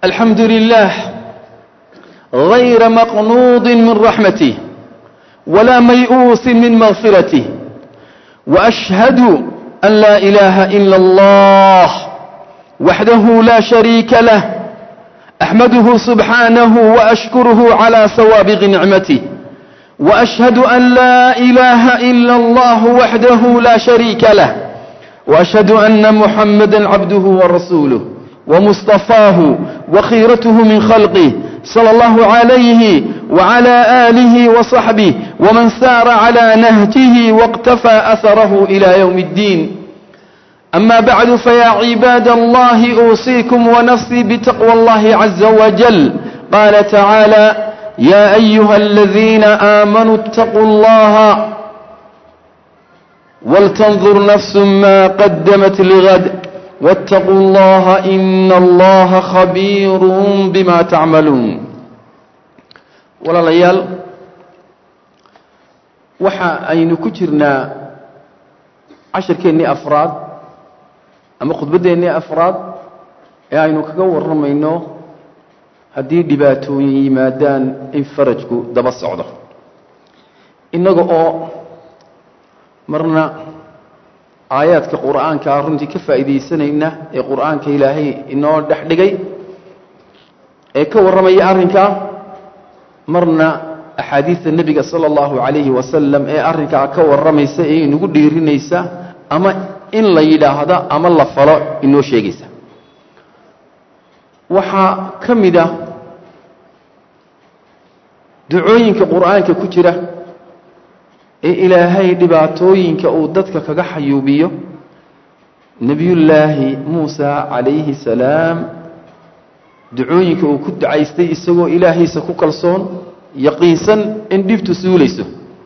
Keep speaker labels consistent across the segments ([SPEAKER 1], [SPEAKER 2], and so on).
[SPEAKER 1] الحمد لله غير مقنوض من رحمته ولا ميؤوس من مغفرته وأشهد أن لا إله إلا الله وحده لا شريك له أحمده سبحانه وأشكره على سوابغ نعمته وأشهد أن لا إله إلا الله وحده لا شريك له وأشهد أن محمدا عبده ورسوله ومصطفاه وخيرته من خلقه صلى الله عليه وعلى آله وصحبه ومن سار على نهجه واقتفى أثره إلى يوم الدين أما بعد فيا عباد الله أوصيكم ونفسي بتقوى الله عز وجل قال تعالى يا أيها الذين آمنوا اتقوا الله ولتنظر نفس ما قدمت لغد واتقوا الله إن الله خبير بما تعملون ولا ليال waxa aynu ku jirnaa cashirkeennii afraad ama khudbadeennii afraad ee aynu kaga warramayno haddii dhibaatooyin yimaadaan in farajku daba socdo innaga oo marna aayaadka qur'aankaa runtii ka faa'iidaysanayna ee qur'aanka ilaahay inoo dhex dhigay ee ka warramaya arrinkaa marna axaadiidta nebiga sala allahu calayhi wasalam ee arrinkaa ka warramaysa ee inagu dhiirinaysa ama in la yidhaahdo ama la falo inoo sheegaysa waxaa ka mid ah ducooyinka qur'aanka ku jira ee ilaahay dhibaatooyinka uu dadka kaga xayuubiyo nebiyullaahi muusa calayhi salaam ducooyinka uu ku ducaystay isagoo ilaahiisa ku kalsoon yaqiinsan in dhibtu suulayso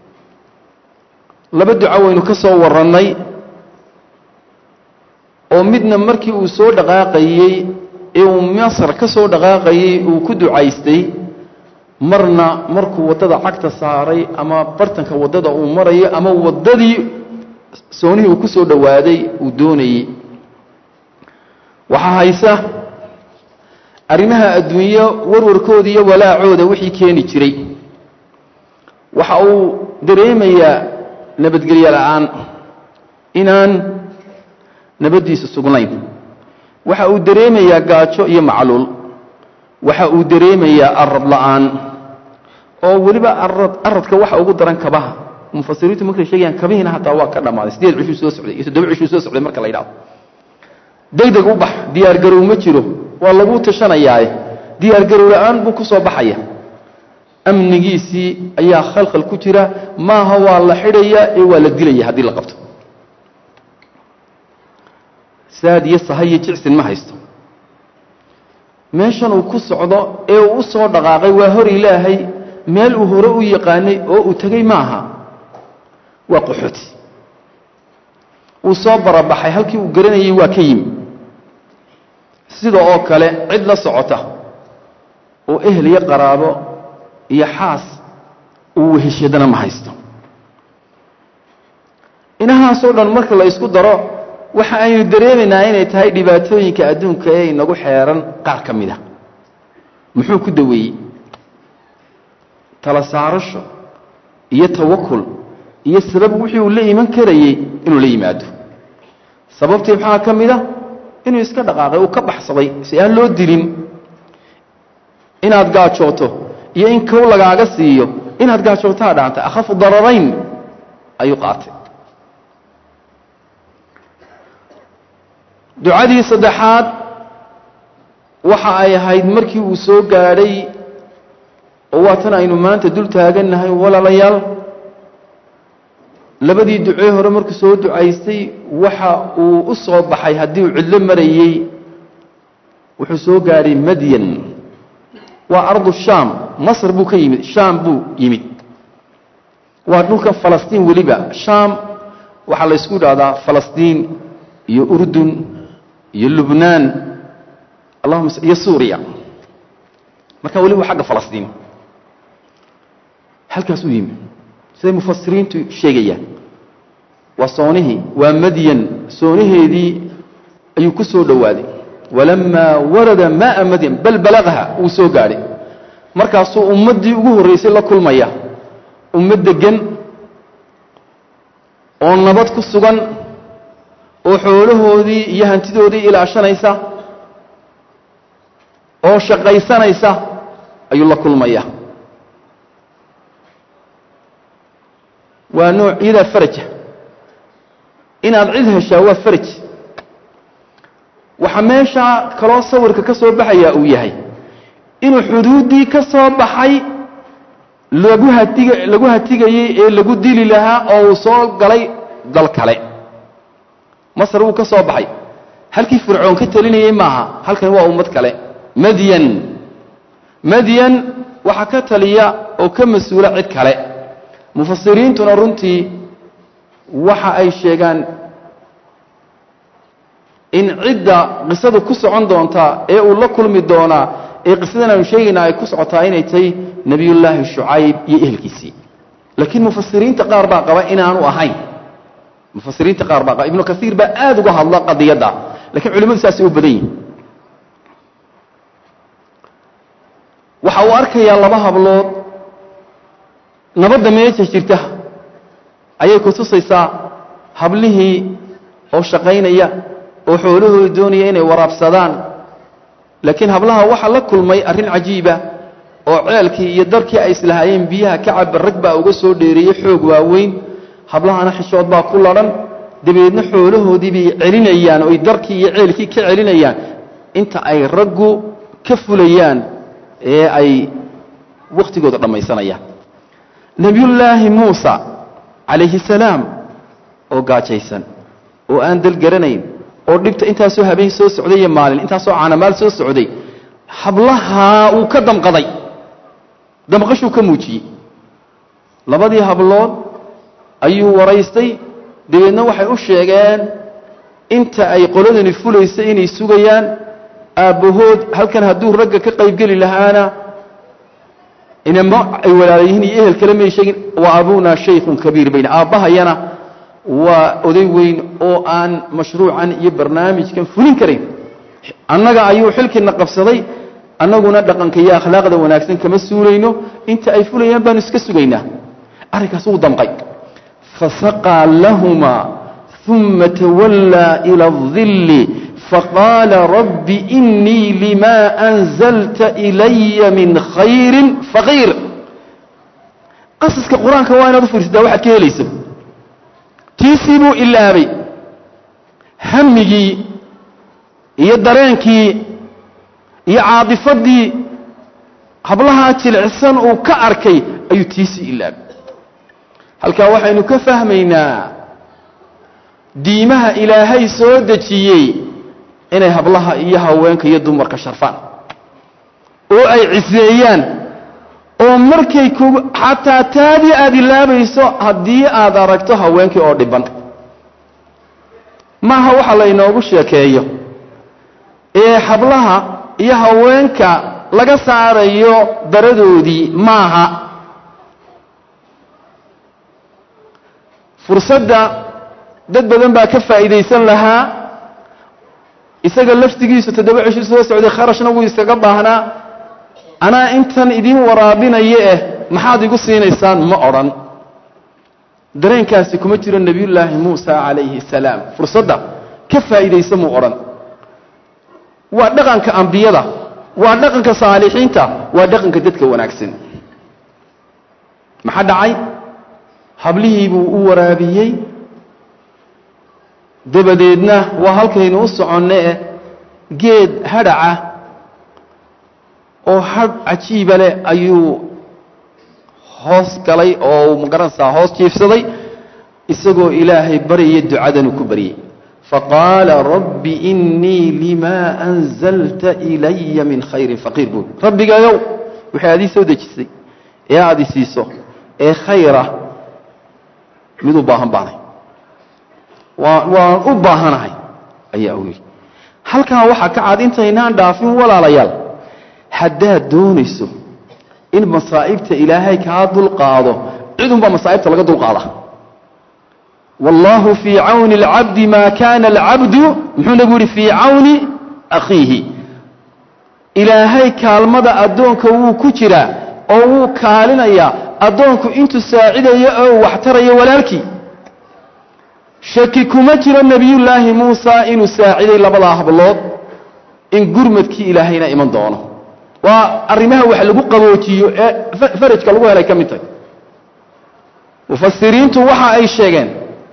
[SPEAKER 1] laba duco waynu ka soo warrannay oo midna markii uu soo dhaqaaqayey ee uu masar ka soo dhaqaaqayey uu ku ducaystay marna markuu waddada cagta saaray ama bartanka waddada uu marayo ama waddadii soonihii uu ku soo dhowaaday uu doonayey waxaa haysa arrimaha adduunyo warwarkooda iyo walaacooda wixii keeni jiray waxa uu dareemayaa nabadgelyo la'aan inaan nabaddiisu sugnayn waxa uu dareemayaa gaajo iyo macluul waxa uu dareemayaa arad la'aan oo weliba arad aradka waxa ugu daran kabaha mufasiriintu markay sheegayaan kabihiina hataa waa ka dhammaaday sideed cishuu soo socday iyo toddoba cishuu soo socday marka la yidhahdo degdeg u bax diyaargarow ma jiro waa lagu tashanayaaye diyaargarow la'aan buu ku soo baxaya amnigiisii ayaa khalkhal ku jira maaha waa la xidhaya ee waa la dilaya haddii la qabto saad iyo sahayo jicsin ma haysto meeshan uu ku socdo ee uu u soo dhaqaaqay waa hor ilaahay meel uu hore u yaqaanay oo uu tegey maaha waa qaxooti uu soo barabaxay halkii uu garanayey waa ka yimi sida oo kale cid la socota oo ehel iyo qaraabo iyo xaas uu weheshadana ma haysto inahaasoo dhan marka la isku daro waxa aynu dareemaynaa inay tahay dhibaatooyinka adduunka ee inagu xeeran qaar ka mid a muxuu ku daweeyey tala saarasho iyo tawakul iyo sabab wixii uu la iman karayey inuu la yimaado sababtii maxaa ka mid a inuu iska dhaqaaqay uu ka baxsaday si aan loo dilin inaad gaajooto iyo in kow lagaaga siiyo inaad gaajootaa dhaantay akhafu dararayn ayuu qaatay ducadii saddexaad waxa ay ahayd markii uu soo gaadhay oo waatan aynu maanta dul taagannahay walaalayaal labadii ducee hore markuu soo ducaystay waxa uu u soo baxay haddii uu cidlo marayey wuxuu soo gaadhay madyan waa ardu shaam masr buu ka yimid shaam buu yimid waa dhulka falastiin weliba shaam waxaa la ysku idhahdaa falastiin iyo urdun iyo lubnaan allahuma iyo suuriya marka weliba xagga falastiin halkaas u yimi siday mufasiriintu sheegayaan waa soonihii waa madyan soonaheedii ayuu ku soo dhowaaday walamaa warada maaa madyan bal balaqaha wuu soo gaadhay markaasuu ummaddii ugu horraysay la kulmaya ummad deggan oo nabad ku sugan oo xoolahoodii iyo hantidoodii ilaashanaysa oo shaqaysanaysa ayuu la kulmaya waa nooc iyadaa faraja inaad cid heshaa waa faraj waxaa meeshaa kaloo sawirka ka soo baxayaa uu yahay inuu xuduuddii ka soo baxay lagu hatiga lagu hatigayey ee lagu dili lahaa oo uu soo galay dal kale masar wuu ka soo baxay halkii fircoon ka telinayey maaha halkan waa ummad kale madyan madyan waxaa ka taliya oo ka mas-uula cid kale mufasiriintuna runtii waxa ay sheegaan in cidda qisadu ku socon doontaa ee uu la kulmi doonaa ee qisadan aanu sheegaynaa ay ku socotaa inay tahay nebiyullaahi shucayb iyo ehelkiisii laakiin mufasiriinta qaar baa qaba inaanu ahayn mufasiriinta qaar baa qaba ibnu kaiir baa aada uga hadla qadiyadda lakiin culimmadu saasay u badan yihin waxa uu arkayaa laba hablood nabadda meesha jirta ayay ku tusaysaa hablihii oo shaqaynaya oo xoolahooda doonaya inay waraabsadaan laakiin hablaha waxaa la kulmay arrin cajiiba oo ceelkii iyo darkii ay islahaayeen biyaha ka caba rag baa uga soo dheereeyey xoog waaweyn hablahana xishood baa ku ladhan dabeedna xoolahoodii bay celinayaan oy darkii iyo ceelkii ka celinayaan inta ay raggu ka fulayaan ee ay wakhtigooda dhammaysanayaan nebiyullaahi muusa calayhi salaam oo gaajaysan oo aan dal garanayn oo dhibta intaasoo habeen soo socday iyo maalin intaasoo caanamaal soo socday hablahaa uu ka damqaday damqashuu ka muujiyey labadii hablood ayuu waraystay dabeedna waxay u sheegeen inta ay qoladani fulaysa inay sugayaan aabbahood halkan hadduu ragga ka qaybgeli lahaana inama ay walaalayihiin iyo ehel kale may sheegin wa abunaa shaykhun kabiir bayna aabbahayana waa oday weyn oo aan mashruucan iyo barnaamijkan fulin karayn annaga ayuu xilkiina qabsaday annaguna dhaqanka iyo akhlaaqda wanaagsan kama suulayno inta ay fulayaan baanu iska sugaynaa arrinkaas wuu damqay fasaqaa lahumaa uma tawallaa ila adilli faqaala rabbi inii limaa anzalta ilaya min khayrin faqiir qasaska qur-aanka waa inaad u fiirsataa waxaad ka helayso tiisii buu ilaabay hamigii iyo dareenkii iyo caadifaddii hablahaa jilicsan uu ka arkay ayuu tiisii ilaabay halkaa waxaynu ka fahmaynaa diimaha ilaahay soo dejiyey inay hablaha iyo haweenka iyo dumarka sharfaan oo ay ciseeyaan oo markay kugu xataa taadii aada ilaabayso haddii aad aragto haweenkii oo dhiban maaha waxa laynoogu sheekeeyo ee hablaha iyo haweenka laga saarayo daradoodii maaha fursadda dad badan baa ka faa'iidaysan lahaa isaga laftigiisu toddoba cisho soo socday kharashna wuu iskaga baahnaa anaa intan idiin waraabinaya eh maxaad igu siinaysaan ma odhan dareenkaasi kuma jiro nebiyullaahi muusa calayhi salaam fursadda ka faa'iidaysa muu odhan waa dhaqanka ambiyada waa dhaqanka saalixiinta waa dhaqanka dadka wanaagsan maxaa dhacay hablihii buu u waraabiyey dabadeedna waa halkaynu u soconne eh geed hadhaca oo hadh cajiiba leh ayuu hoos galay oo magaranaysaa hoos jiifsaday isagoo ilaahay baryaya ducadanuu ku baryey faqaala rabbi innii limaa anzalta ilaya min khayrin faqiir buul rabbigayow waxay adii soo dejisay ee aad i siiso ee khayra mid u baahan baanay waa waan u baahanahay ayaa u yidhi halkaa waxaa ka cad intaynaan dhaafin walaalayaal haddaad doonayso in masaa'ibta ilaahay kaa dulqaado cidunbaa masaa'ibta laga dulqaada wallaahu fii cawni alcabdi maa kaana alcabdu muxuu nagu yihi fii cawni akhiihi ilaahay kaalmada addoonka wuu ku jiraa oo wuu kaalinayaa addoonku intuu saacidayo oo waxtarayo walaalkii shaki kuma jiro nebiyullaahi muusa inuu saaciday labadaa hablood in gurmadkii ilaahayna iman doono waa arrimaha wax lagu qaboojiyo ee farajka lagu helay ka mid tahay mufasiriintu waxa ay sheegeen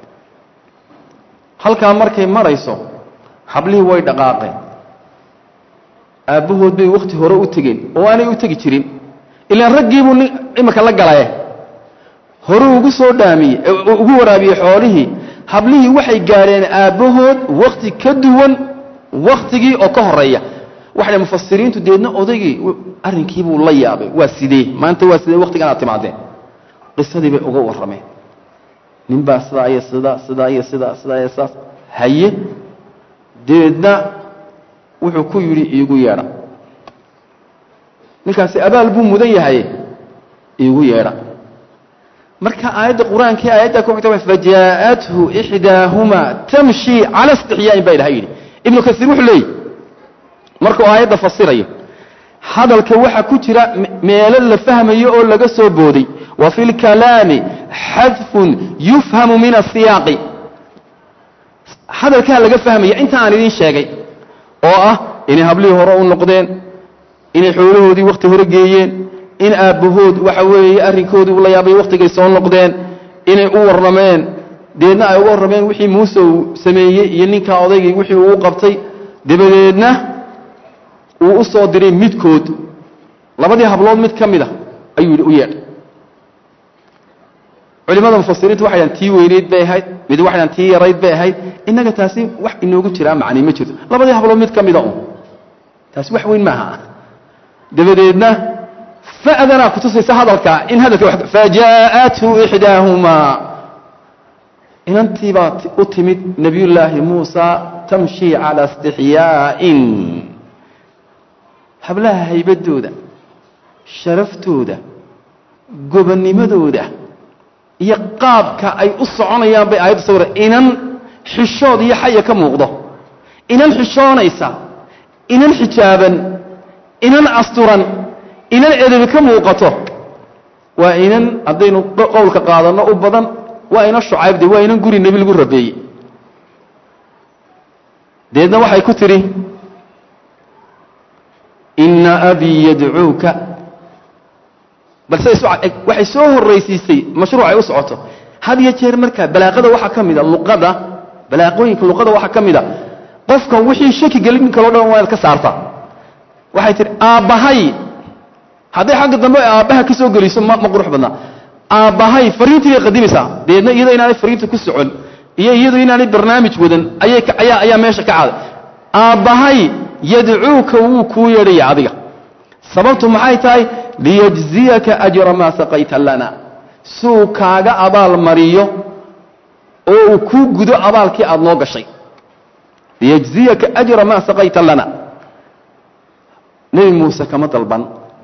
[SPEAKER 1] halkaa markay marayso hablihii way dhaqaaqeen aabbahood bay wakhti hore u tegeen oo aanay u tegi jirin ilaan raggiibuu nin iminka la galaye horuu ugu soo dhaamiyey ugu waraabiyey xoolihii hablihii waxay gaadheen aabbahood wakhti ka duwan wakhtigii oo ka horeeya waxay mufasiriintu deedna odaygii arrinkiibuu la yaabay waa sidee maanta waa sidee wakhtigan aad timaadeen qisadii bay uga warrameen ninbaa sidaa iyo sidaa sidaa iyo sidaa sidaa iyo sidaas haye deedna wuxuu ku yidhi iigu yeedha ninkaasi abaal buu mudan yahaye iigu yeedha marka aayadda qur-aankii aayadda ku xigta fajaa'athu ixdaahumaa tamshi cala istixyaa'in baa ilahay yidhi ibnu kasiir wuxuu leeyihi markuu aayadda fasirayo hadalka waxaa ku jira meelo la fahmayo oo laga soo booday wa fi lkalaami xadfun yufhamu min asiyaaqi hadalkaa laga fahmaya inta aan idiin sheegay oo ah inay hablihii hore u noqdeen inay xoolahoodii wakhti hore geeyeen in aabbahood waxa weeye arrinkoodii ula yaabay wakhtigay soo noqdeen inay u warrameen deedna ay uga warrameen wixii muuse uu sameeyey iyo ninkaa odaygii wixii uu qabtay dabadeedna uu u soo diray midkood labadii hablood mid ka mid a ayuu yidhi u yeedh culimada mufasiriintu waxay dhahan tii weyneyd bay ahayd mid waxay dhahan tii yarayd bay ahayd innaga taasi wax inoogu jiraa macnay ma jirto labadii hablood mid ka mida un taasi wax weyn maaha dabadeedna fa'danaa kutusaysa hadalka in hadalka fajaa'athu ixdaahumaa inantii baa u timid nebiyullaahi muusa tamshi calaa istixyaa'in hablaha haybaddooda sharaftooda gobonnimadooda iyo qaabka ay u soconayaan bay aayadda sawira inan xishood iyo xaya ka muuqdo inan xishoonaysa inan xijaaban inan asturan inan edabi ka muuqato waa inan haddaynu qowlka qaadanno u badan waa inan shucaybde waa inan guri nebi lagu rabeeyey deedna waxay ku tidhi inna abii yadcuuka balse waxay soo horraysiisay mashruucay u socoto had iyo jeer markaa balaaqada waxaa ka mida luqada balaaqooyinka luqada waxaa ka mida qofka wixii shaki gelin kaloo dhan waa inaad ka saarta waxay tihi aabbahay hadday xagga dambe aabbaha ka soo geliso ma ma qurux badnaa aabbahay fariintii bay qadimaysaa deedna iyado inaanay fariinta ku socon iyo iyadu inaanay barnaamij wadan ayay ayaa ayaa meesha ka caaday aabbahay yadcuuka wuu kuu yeedhaya adiga sababtu maxay tahay liyajziyaka ajra maa saqayta lana suu kaaga abaal mariyo oo uu kuu gudo abaalkii aada noo gashay liyajziyaka ajra maa saqayta lana nebi muuse kama dalban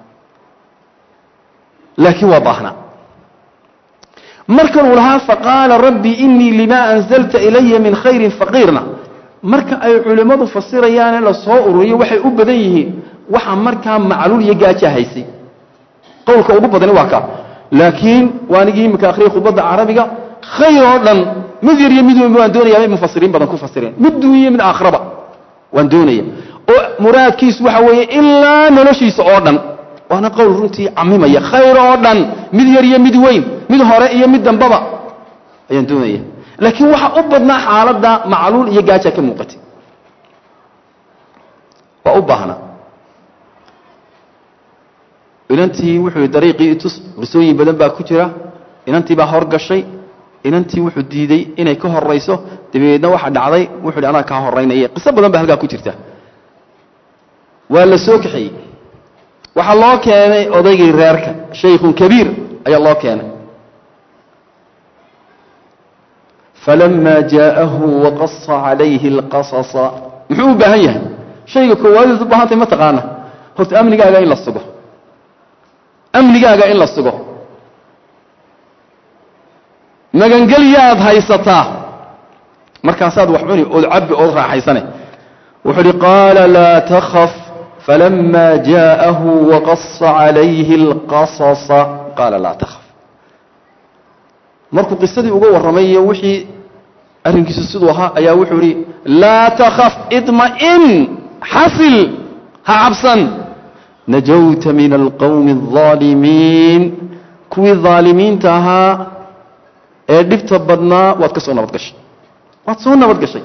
[SPEAKER 1] laakiin waa baahnaa markan uu lahaa faqaala rabbi inii limaa anzalta ilaya min khayrin faqiirna marka ay culimmadu fasirayaane la soo ururiyo waxay u badan yihiin waxa markaa macluul iyo gaaja haysay qowlka ugu badani waa kaa laakiin waanigii imika akhriyay khudbadda carabiga khayr oo dhan mid yar iyo mid weynba waan doonayaa bay mufasiriin badan ku fasireen mid duuniyo mid aakhiraba waan doonaya oo muraadkiisu waxa weeye ilaa noloshiisa oo dhan waana qowl runtii camimaya khayr oo dhan mid yar iyo mid weyn mid hore iyo mid dambaba ayaan doonaya laakiin waxaa u badnaa xaaladda macluul iyo gaaja ka muuqatay waa u baahnaa inantii wuxuu yidhi dariiqii itus qisooyin badan baa ku jira inantii baa horgashay inantii wuxuu diiday inay ka horayso dabeedna waxa dhacday wuxuu yidhi anaa kaa horaynaya qiso badan baa halkaa ku jirta waa la soo kaxeeyey waxaa loo keenay odaygii reerka shaykhun kabiir ayaa loo keenay falama jaa'ahu waqasa calayhi اlqasasa muxuu u baahan yahay shayga koowaadiis u baahantay ma taqaana horta amnigaaga in la sugo amnigaaga in la sugo magangelyaad haysataa markaasaad wax cuni ood cabbi ood raaxaysane wuxuu uhi qaala laa takaf falama jaءahu waqasa calayhi اlqasasa qaala laa takaf markuu qisadii uga warramay iyo wixii arrinkiisu siduu ahaa ayaa wuxuu ihi laa takaf idma'in xasil ha cabsan najawta min alqowmi الظaalimiin kuwii dhaalimiinta ahaa ee dhibta badnaa waad ka soo nabad gashay waad soo nabad gashay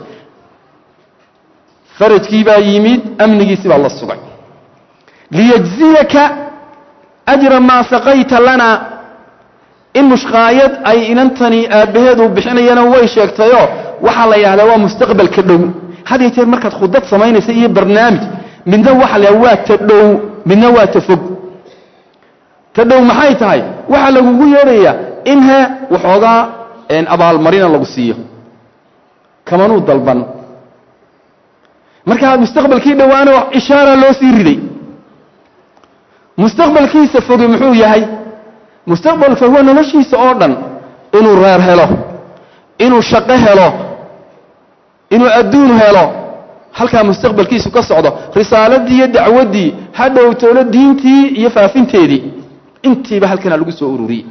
[SPEAKER 1] farajkii baa yimid amnigiisi baa la sugay liyajziyaka ajra maa saqayta lana in mushqaayad ay inantani aabbaheedu bixinayana way sheegtayoo waxaa la yidhahdaa waa mustaqbalka dhow had iyo jeer markaad khudad samaynaysa iyo barnaamij midna waxa la yidhahda waa ta dhow midna waa ta fog ta dhow maxay tahay waxaa lagugu yeedhayaa in he waxoogaa abaalmarina lagu siiyo kamanuu dalban markaa mustaqbalkii dhowaana ishaara loo sii riday mustaqbalkiisa foge muxuu yahay mustaqbalka huwa noloshiisa oo dhan inuu reer helo inuu shaqo helo inuu adduun helo halkaa mustaqbalkiisu ka socdo risaaladii iyo dacwaddii ha dhowtowlo diintii iyo faafinteedii intiiba halkanaa lagu soo ururiyey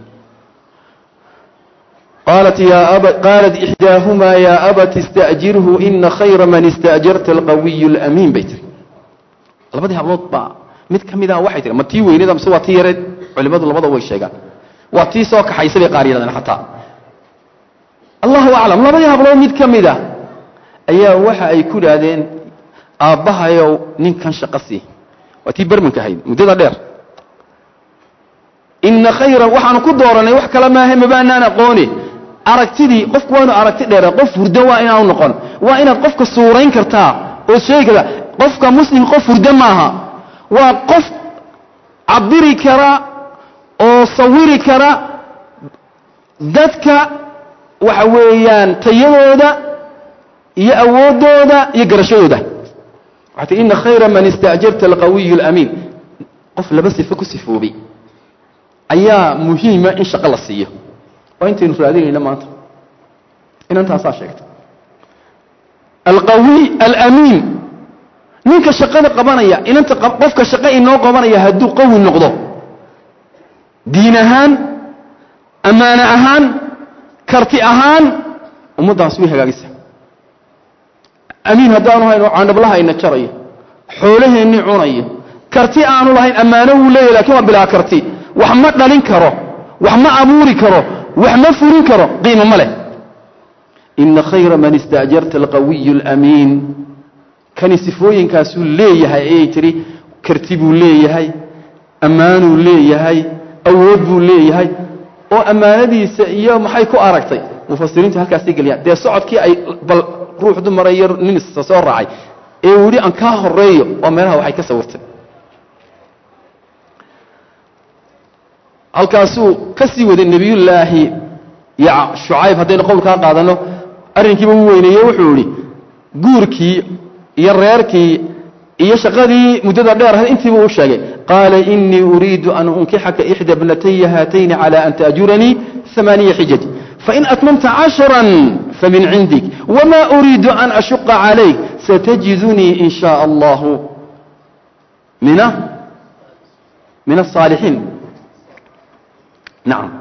[SPEAKER 1] qaalat qaalat ixdaahumaa yaa abat ista'jirhu ina khayra man ista'jarta alqawiyu alamiin bay tiri labadii hablood baa mid ka mid ah waxay tiri ma tii weyneeda mise waa tii yareed culimmadu labada way sheegaan waa tii soo kaxaysa bay qaar yidhahdeen xataa allahu aclam labadii hablood mid ka mid ah ayaa waxa ay ku idhaahdeen aabbahayow ninkan shaqo sii waa tii bermanka ahayd muddada dheer ina khayra waxaanu ku dooranay wax kale maaha mabaanaan aqooni aragtidii qofku waanu aragti dheera qof hurdo waa inaanu noqon waa inaad qofka suurayn kartaa oo sheegi kartaa qofka muslim qof hurdo maaha waa qof cabiri kara oo sawiri kara dadka waxa weeyaan tayadooda iyo awooddooda iyo garashadooda waxay tii ina khayra man istaajarta alqawiyu alamiin qof laba sifo ku sifoobay ayaa muhiima in shaqo la siiyo waa intaynu raadinayna maanta inantaasaa sheegtay alqawiy alamiin ninka shaqada qabanaya inanta qofka shaqo inoo qabanaya hadduu qawi noqdo diin ahaan ammaane ahaan karti ahaan ummaddaas way hagaagisa amiin haddaanu hayno caandhablahayna jarayo xoolaheennii cunayo karti aanu lahayn ammaano wuu leeyahy lakin waa bilaa karti wax ma dhalin karo wax ma abuuri karo wax ma furin karo qiimo ma leh ina khayra man istaajarta alqawiyu alamiin kani sifooyinkaasuu leeyahay ayay tidhi karti buu leeyahay ammaanuu leeyahay awood buu leeyahay oo ammaanadiisa iyo maxay ku aragtay mufasiriintu halkaasay geliyaan dee socodkii ay bal ruux dumarayo nin isa soo raacay ee uu yidhi aan kaa horeeyo oo meelaha waxay ka sawirtay halkaasuu ka sii waday nebiyullaahi shucayb haddaynu qowlkaa qaadanno arrinkiiba u weyneeye wuxuu idhi guurkii iyo reerkii iyo shaqadii muddada dheer ahayd intiibu u sheegay qaala inii uriidu an unkixaka ixda bnataya haatayni cala an taajuranii amaaniya xijaj fain atmamta cashra famin cindik wma uriidu an ashuqa calayk satajidunii in shaء allahu mina min aلصaalixiin nacam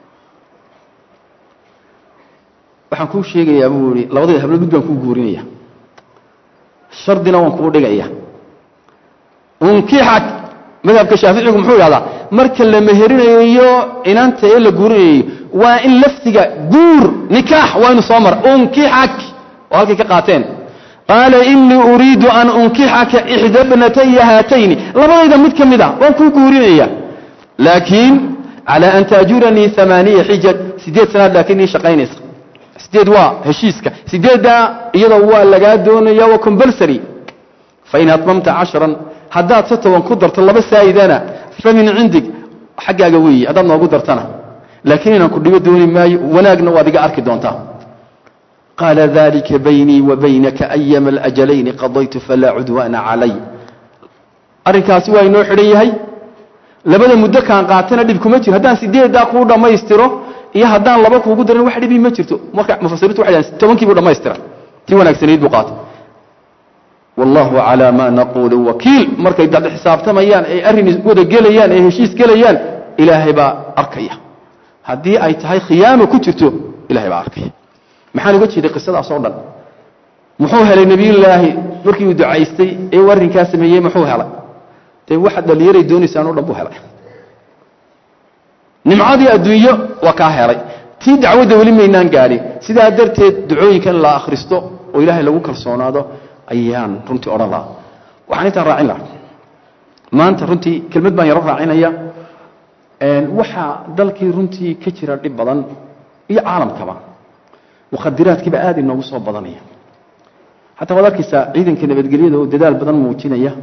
[SPEAKER 1] waxaan kuu sheegayaa buu ihi labadayda hablood mid baan kuu guurinaya shardina waan kuu dhigaya unkixak madhabka shaaficigu muxuu idhahdaa marka la meherinayo inanta ee la guurinayo waa in lafdiga guur nikaax waa inu soo mara unkixak oo halkay ka qaateen qaala inii uriidu an unkixaka ixda bnataya haatayni labadayda mid ka mid ah waan kuu guurinaya laakiin calى an taajuranii amaaniya xijaj sideed sanaad laakiin ii shaqaynaysa sideed waa heshiiska sideeddaa iyadoo waa lagaa doonaya waa compulsary fain atmamta cashran haddaad se toban ku darto laba saa'idana famin cindig xaggaaga weeye haddaad noogu dartana laakiin inaan ku dhibo dooni maayo wanaagna waad iga arki doontaa qaala dalika baynii wa baynaka ayama alajalayni qadaytu falaa cudwaana calay arrinkaasi waa inoo xidhan yahay labada muddo kaan qaatana dhib kuma jiro haddaan sideeddaa kuu dhammaystiro iyo haddaan laba kuugu darin wax dhibi ma jirto marka mufasiriintu waxay dhahan tobankiibuu dhammaystira tii wanaagsanayd buu qaatay wallahu calaa maa naquulu wakiil markay dad xisaabtamayaan ay arrin wada gelayaan ay heshiis gelayaan ilaahay baa arkaya haddii ay tahay khiyaamo ku jirto ilahay baa arkaya maxaan uga jeeday qisadaas oo dhan muxuu helay nebiyullaahi markii uu ducaystay ee uu arrinkaa sameeyey muxuu helay dee waxaad dhallinyaray doonaysaan o dhan buu helay nimcadii adduunyo waa kaa helay tii dacwadda weli maynaan gaadhin sidaa darteed ducooyinkan la akhristo oo ilaahay lagu kalsoonaado ayaan runtii odhan lahaa waxaan intaan raacin lahaa maanta runtii kelmad baan yaro raacinaya waxaa dalkii runtii ka jira dhib badan iyo caalamkaba mukhadiraadkiiba aad inoogu soo badanaya xataa waad arkaysaa ciidanka nabadgelyada oo dadaal badan muujinaya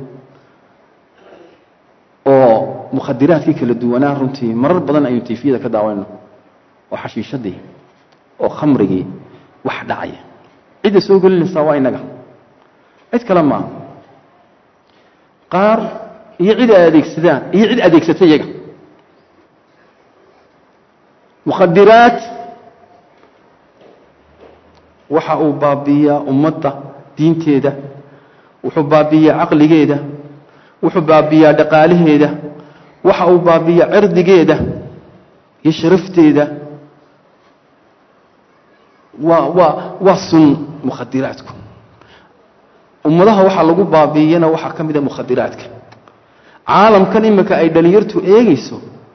[SPEAKER 1] oo mukhadiraadkii kala duwanaa runtii marar badan aynu tifiyada ka daawanayno oo xashiishadii oo khamrigii wax dhacaya cidda soo gelinaysaa waa inaga cid kale maaha qaar iyo cid ay adeegsadaan iyo cid adeegsata iyaga mukhadiraad waxa uu baabiiyaa ummadda diinteeda wuxuu baabiiyaa caqligeeda wuxuu baabiiyaa dhaqaalaheeda waxa uu baabiiyaa cirdigeeda iyo sharafteeda waa waa waa sun mukhadiraadku ummadaha waxaa lagu baabiiyana waxaa ka mida mukhadiraadka caalamkan iminka ay dhalinyartu eegayso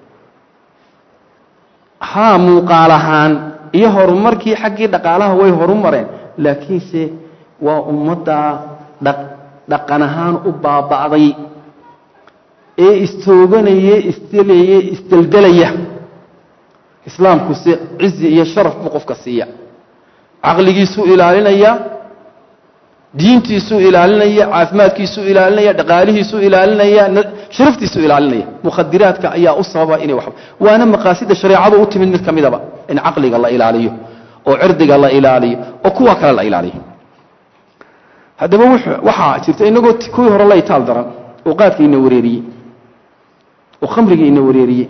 [SPEAKER 1] haa muuqaal ahaan iyo horumarkii xaggii dhaqaalaha way horu mareen laakiinse waa ummaddaa dhaqan ahaan u baaba'day ee istooganaya isdelaya isdeldelaya islaamkuse cizi iyo sharaf buu qofka siiya caqligiisuu ilaalinaya diintiisuu ilaalinaya caafimaadkiisuu ilaalinaya dhaqaalihiisuu ilaalinaya sharaftiisuu ilaalinaya mukhadiraadka ayaa u sababa inay wax waana maqaasida shareecadu u timid mid ka midaba in caqliga la ilaaliyo oo cirdiga la ilaaliyo oo kuwa kale la ilaaliyo haddaba waxaa jirta inagoo kuwii hore la itaal daran oo qaadka ina wareeriyey oo khamriga ina wareeriyey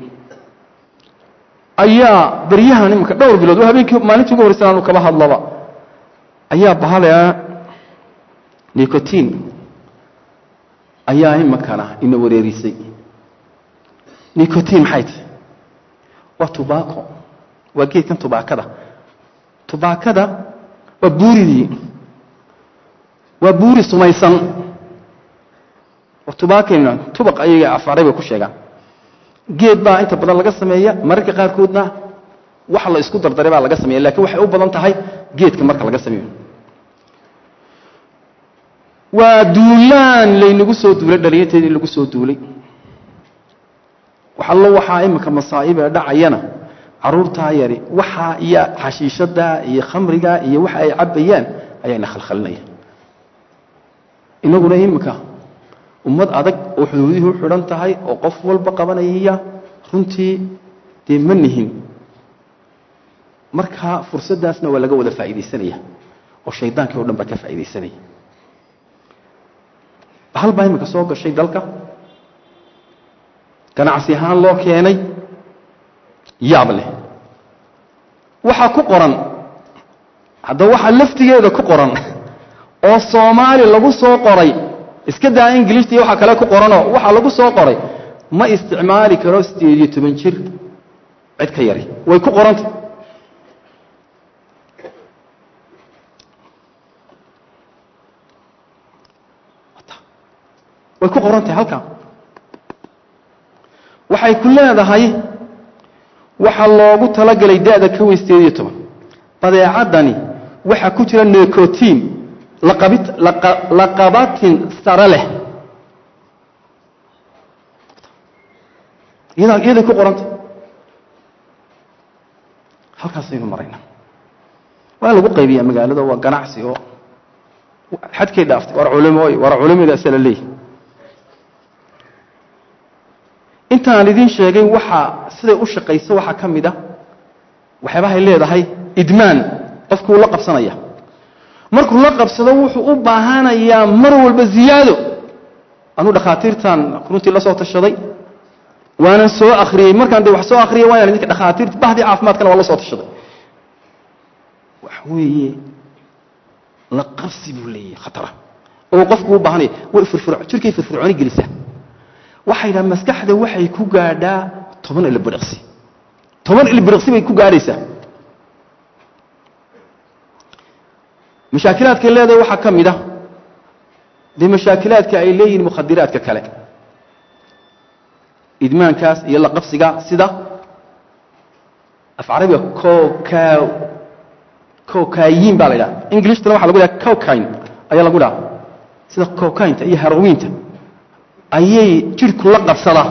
[SPEAKER 1] ayaa beryahan iminka dhowr bilood oo habeenkii maalintii ugu horreysan aanu kaba hadlaba ayaa bahalea nicotin ayaa iminkana ina wareerisay nicotin maxay tahay waa tubaco waa geedkan tubaakada tubaakada waa buuridii waa buuri sumaysan waa tubaakayna tubaq ayaga afaaray bay ku sheegaan geed baa inta badan laga sameeya mararka qaarkoodna wax la isku dardaray baa laga sameeya lakiin waxay u badan tahay geedka marka laga sameeyo waa duulaan laynagu soo duulay dhalinyateedii lagu soo duulay waxallo waxaa iminka masaa'ibee dhacayana caruurtaa yari waxaa iyo xashiishadaa iyo khamrigaa iyo waxa ay cabbayaan ayaana khalkhalinaya inaguna iminka ummad adag oo xuduudihii u xidhan tahay oo qof walba qabanaya runtii dee ma nihin markaa fursaddaasna waa laga wada faa'iidaysanaya oo shaydaankii o dhan baa ka faa'iidaysanaya bahal baa iminka soo gashay dalka ganacsi ahaan loo keenay yaab leh waxaa ku qoran haddaba waxaa laftigeeda ku qoran oo soomaali lagu soo qoray iska daa ingilishta iyo waxa kale ku qoranoo waxaa lagu soo qoray ma isticmaali karo sideed iyo toban jir cid ka yari way ku qoranta way ku qoran tahay halkaa waxay ku leedahay waxaa loogu talagelay da'da ka weyn sideed iyo toban badeecaddani waxaa ku jira necotin laqabatin sare leh iyaday ku qoranta halkaasaynu marayna waa lagu qaybiyaa magaalada waa ganacsi oo xadkay dhaaftay war culimooy war culimadaasa la leeyahy intaan idiin sheegay waxaa siday u shaqayso waxaa ka mid a waxyaabahay leedahay idmaan qofkuu la qabsanaya markuu la qabsado wuxuu u baahanayaa mar walba ziyaado anuu dhakhaatiirtan runtii la soo tashaday waanan soo akhriyey markaan de wax soo akhriyay waayaan idinka dhakhaatiirta bahdii caafimaadkana waa la soo tashaday wax weeye la qabsi buu leeyahay khatara oo qofku u baahanaya way firfir jirkay firfircooni gelisaa waxay dhaha maskaxda waxay ku gaadhaa toban ilbiriqsi toban ilbiriqsi bay ku gaadhaysaa mashaakilaadkay leedahay waxaa ka mid a dee mashaakilaadka ay leeyihiin mukhadiraadka kale idmaankaas iyo la qabsiga sida af carabiga coca cocayin baa la idhaha englishtan waxa lagu dhaha cocine ayaa lagu dhaha sida cocainta iyo herowiinta ayay jidhku la qabsadaa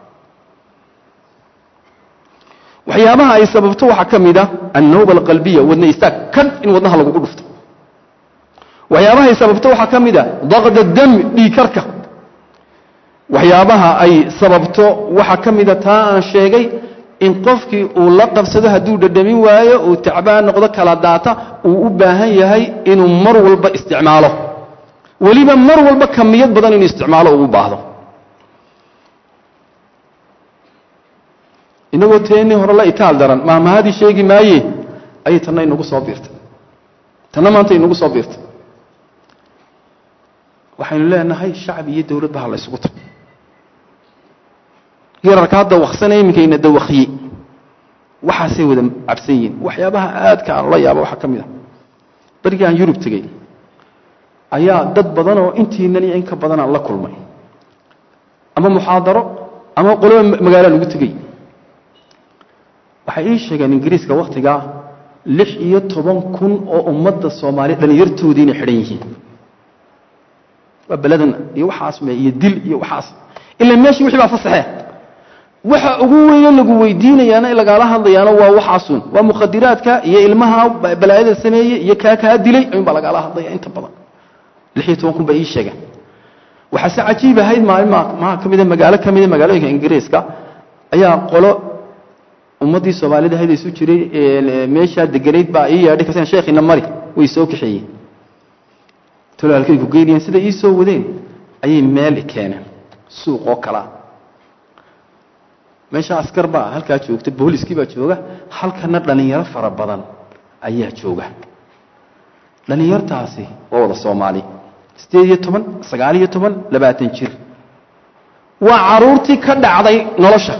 [SPEAKER 1] waxyaabaha ay sababto waxaa ka mid a annawba alqalbiya wadna istaag kan in wadnaha lagugu dhufto waxyaabaha ay sababto waxaa ka mid a daqda dami dhiikarka waxyaabaha ay sababto waxaa ka mida taa aan sheegay in qofkii uu la qabsado hadduu dhadhamin waayo uu tacbaan noqdo kala daata uu u baahan yahay inuu mar walba isticmaalo weliba mar walba kamiyad badan inuu isticmaalo uu u baahdo inagoo teennii hore la itaal daran maamahadii sheegi maaye ayay tanna inagu soo biirtay tanna maanta inagu soo biirtay waxaynu leenahay shacbi iyo dowladba ha la ysugu tago yararka hadda waksanaya iminkayna dawakhiye waxaasay wada cabsan yihiin waxyaabaha aadka aan la yaabo waxaa ka mid a barigii aan yurub tegey ayaa dad badan oo intiinan iyo in ka badanaan la kulmay ama muxaadaro ama qoloba magaalo lagu tegey waxay ii sheegeen ingiriiska wakhtigaa lix iyo toban kun oo ummadda soomaaliya dhallinyartoodii inay xidhan yihiin waa beladan iyo waxaas me iyo dil iyo waxaas ila meeshii wixii baa fasaxee waxa ugu weyne lagu weydiinayaana in lagaala hadlayaana waa waxaasun waa mukhadiraadka iyo ilmaha balaayada sameeyey iyo kaa kaa dilay ayuun baa lagaala hadlaya inta badan lix iyo toban kun baa ii sheegeen waxaase cajiib ahayd maalin maha ka mida magaalo ka mida magaalooyinka ingiriiska ayaa qolo ummaddii soomaalida ahayd isu jiray meeshaa deganayd baa ii yeedhay kasen sheekhina mari way soo kaxeeyeen talo halkay ku geynayeen siday ii soo wadeen ayay meel keeneen suuq oo kalaa meesha askar baa halkaa joogta booliskii baa jooga halkana dhallinyaro fara badan ayaa jooga dhallinyartaasi waa wada soomaali siddeed iyo toban sagaal iyo toban labaatan jir waa caruurtii ka dhacday nolosha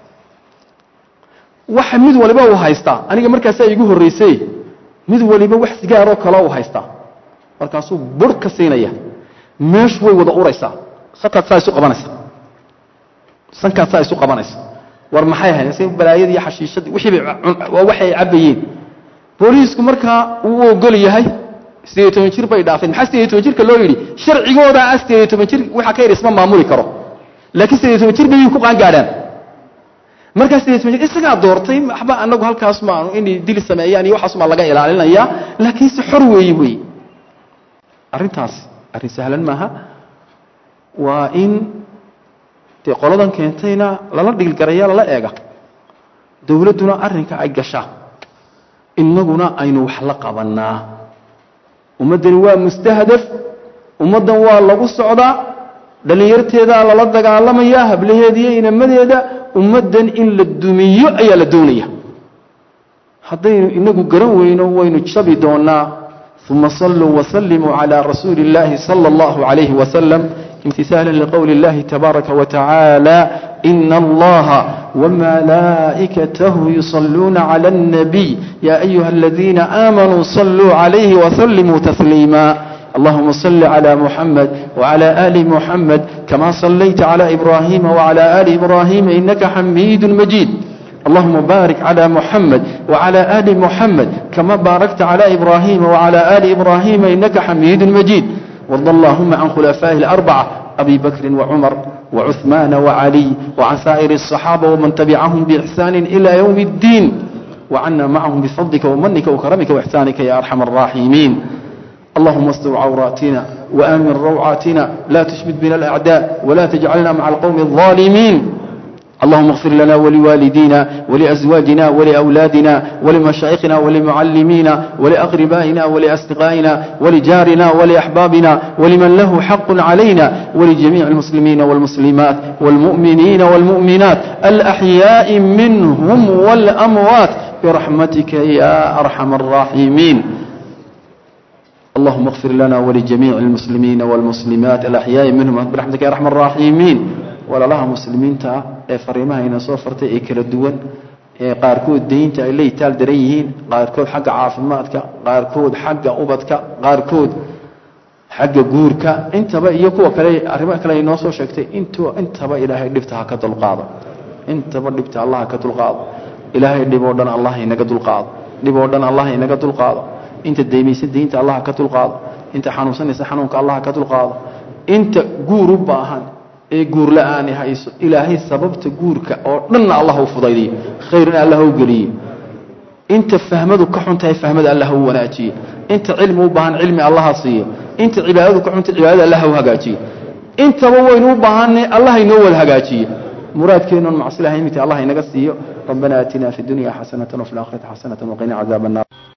[SPEAKER 1] waxa mid waliba uu haystaa aniga markaasaa igu horraysay mid waliba wax sigaaroo kaleo uu haystaa markaasuu bur ka siinaya meeshu way wada uraysaa sankaad saa isu qabanaysa sankaad saa isu qabanaysa war maxay ahayd se balaayadii iyo xashiishadii wixii bay waa waxay cabbayeen booliisku markaa uu ogol yahay siddeed iyo toban jir bay dhaafeen maxaa siddeed iyo toban jirka loo yidhi sharcigoodaa ah siddeed iyo toban jir waxa ka yidhi isma maamuli karo laakiin siddeed iyo toban jir bay ku qaangaadhaan markaa siddeed iyo toban jir isagaa doortay waxba anagu halkaas maanu inay dili sameeyaan iyo waxaasumaa laga ilaalinayaa laakiin si xor weeye wey arrintaas arrin sahlan maaha waa in dee qoladan keentayna lala dhigilgaraya lala eega dowladduna arrinka ay gashaa innaguna aynu wax la qabannaa ummaddani waa mustahdaf ummaddan waa lagu socdaa dhallinyarteedaa lala dagaalamayaa hablaheeda iyo inamadeeda ummaddan in la dumiyo ayaa la doonaya haddaynu inagu garan weyno waynu jabi doonnaa uma saluu wslimuu calى rasuuli اllahi salى اllahu عalayh wasalam imtihaala liqowli اllahi tabaaraka watacaala ina allaha wmalaa'ikatahu yusaluuna clى الnabiy ya ayuha aladiina aamanuu saluu calayhi wsalimuu tasliima اللهم صل على محمد وعلى آل محمد كما صليت على إبراهيم وعلى آل إبراهيم إنك حميد مجيد اللهم بارك على محمد وعلى آل محمد كما باركت على إبراهيم وعلى آل إبراهيم إنك حميد مجيد وارض اللهم عن خلفائه الأربعة أبي بكر وعمر وعثمان وعلي وعن سائر الصحابة ومن تبعهم بإحسان إلى يوم الدين وعنا معهم بفضلك ومنك وكرمك وإحسانك يا أرحم الراحمين اللهم استر عوراتنا وآمن روعاتنا لا تشمت بنا الأعداء ولا تجعلنا مع القوم الظالمين اللهم اغفر لنا ولوالدينا ولأزواجنا ولأولادنا ولمشايخنا ولمعلمينا ولأقربائنا ولأصدقائنا ولجارنا ولأحبابنا ولمن له حق علينا ولجميع المسلمين والمسلمات والمؤمنين والمؤمنات الأحياء منهم والأموات برحمتك يا أرحم الراحمين اللهم اغفر لنا ولجميع المسلمين والمسلمات الأحياء منهم برحمتك يا أرحم الراحمين ولا لها مسلمين تا فريمها إن صوفرت إكل الدول qaarkood deynta ay la itaal daran yihiin qaarkood xagga caafimaadka qaarkood xagga ubadka qaarkood xagga guurka intaba iyo kuwa kale arrimo kale ay noo soo sheegtay intu intaba ilaahay dhibta ha ka dulqaado intaba dhibta allah ha ka dulqaado ilaahay dhib oo dhan allah inaga dulqaado dhib oo dhan allah inaga dulqaado inta deymaysa deynta allah ha ka dulqaado inta xanuunsanaysa xanuunka allah ha ka dulqaado inta guur u baahan ee guur la-aani hayso ilaahay sababta guurka oo dhanna allah u fudaydiyo khayrna allah u geliyo inta fahmadu ka xun tahay fahmada allah u wanaajiyo inta cilmi u baahan cilmi allaha siiyo inta cibaadadu ka xuntahay cibaadada allah u hagaajiyo intaba waynu u baahanay allah inoo wada hagaajiyo muraadkeenun macsilaha imika allah inaga siiyo rabbana aatina fi dunya xasanatan wafi laakhirati xasanatan waqina cadaab annar